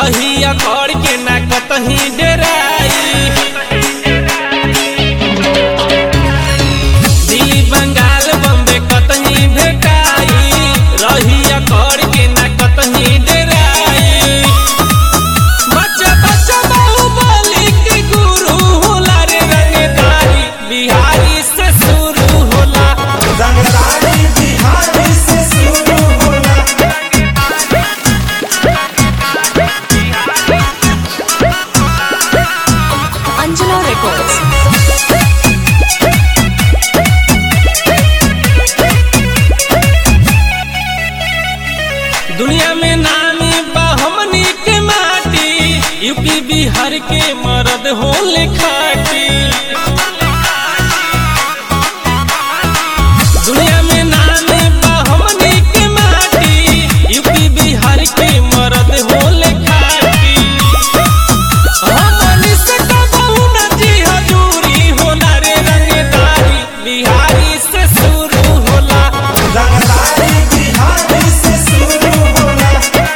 रही अकड़ के ना कतही डेराई दिल्ली बंगाल बम्बे कतही भेटाई रही अकड़ के ना कतही डेराई बच्चा बच्चा बाहुबली के गुरु होला रे रंगदारी बिहारी से शुरू होला रंगदारी बिहारी से शुरू होला Angelo Records. दुनिया में नामी बा हमनी के माटी यूपी बिहार के मर्द होले खाटी दुनिया में नामी बा हमनी के माटी यूपी बिहार के मर्द होले खाटी हमनी से कबहू न जी हजूरी होला रे रंगदारी बिहारी से शुरू होला रंगदारी बिहारी से शुरू होला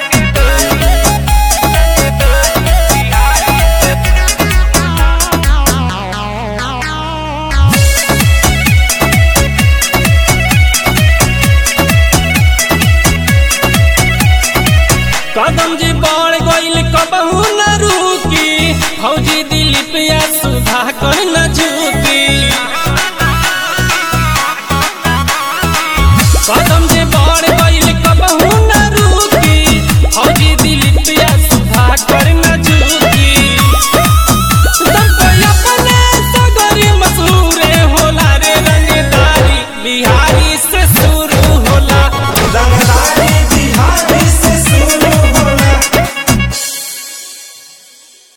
कदम जी बढ़ गईल कबहू न रुकी फौजी दिलीप या सुधा कर न झुकी कदम जी बढ़ गईल कबहू न रुकी फौजी दिलीप या सुधा कर न झुकी दम पे अपने सगरी मशहूरे होला रे रंगदारी बिहारी से शुरू होला रंगदारी